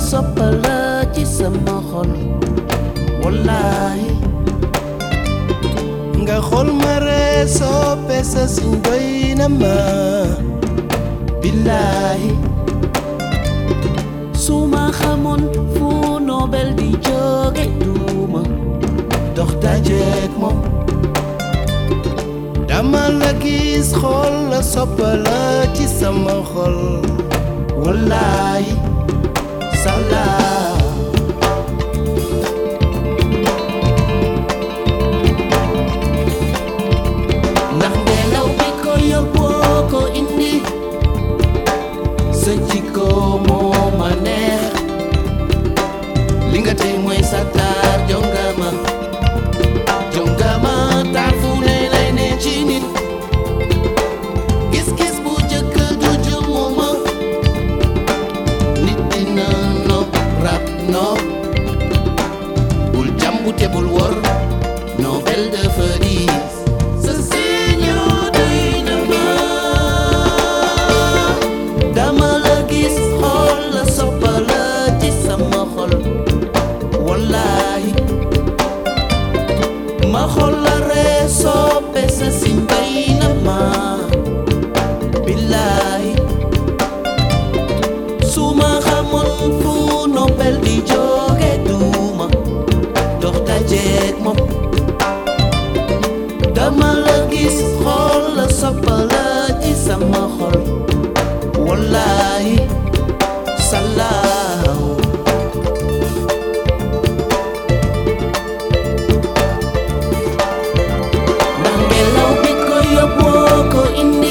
soppala ci sama xol wallaahi nga xool ma ree soppe sa siñ doy na ma billaahi su ma xamoon fu Nobel di jóge duuma dox dajeek moom dama la gis xool la soppala ci sama xol wallaahi salaam ndax ngelaw bi ko yóbboo ko indi sa jikko moo ma neex li nga tey mooy sa taar jongama jongama taar fu ne lay ne ci nit gis-gis bu jëkk du jumuma nit dina nopp rab nopp bul jàmbu te bul wor Nobel dafa diis sa siño doy na ma dama la gis xool la soppala ci sama xol wallaahi ma xool la ree soppe sa siñ bay na ma billaahi su ma xamoon fu Nobel di jóge duuma dox dajeek moom dama la gis xool la soppala ci sama xol wallaahi salaaw ndax ngelaw bi ko yóbboo ko indi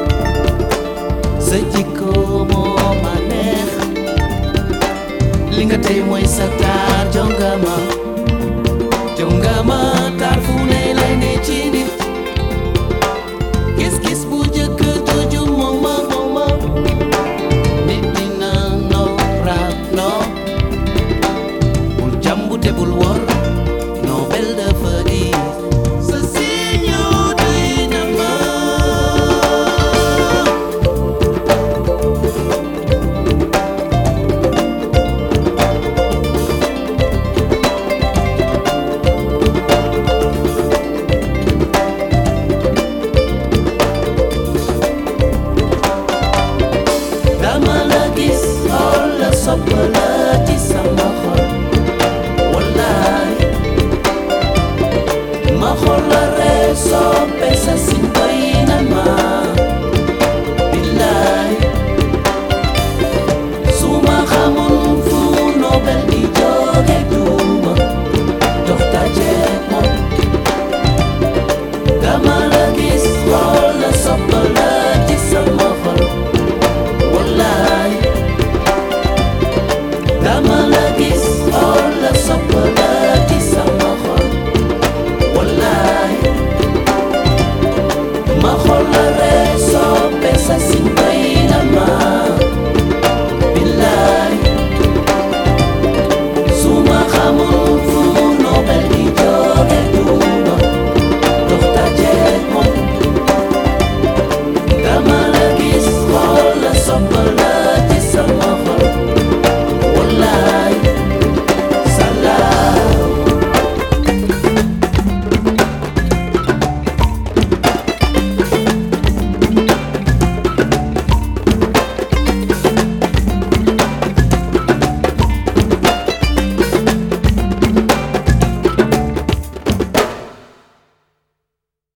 sa jikko moo ma neex li nga tey mooy sa taar jongama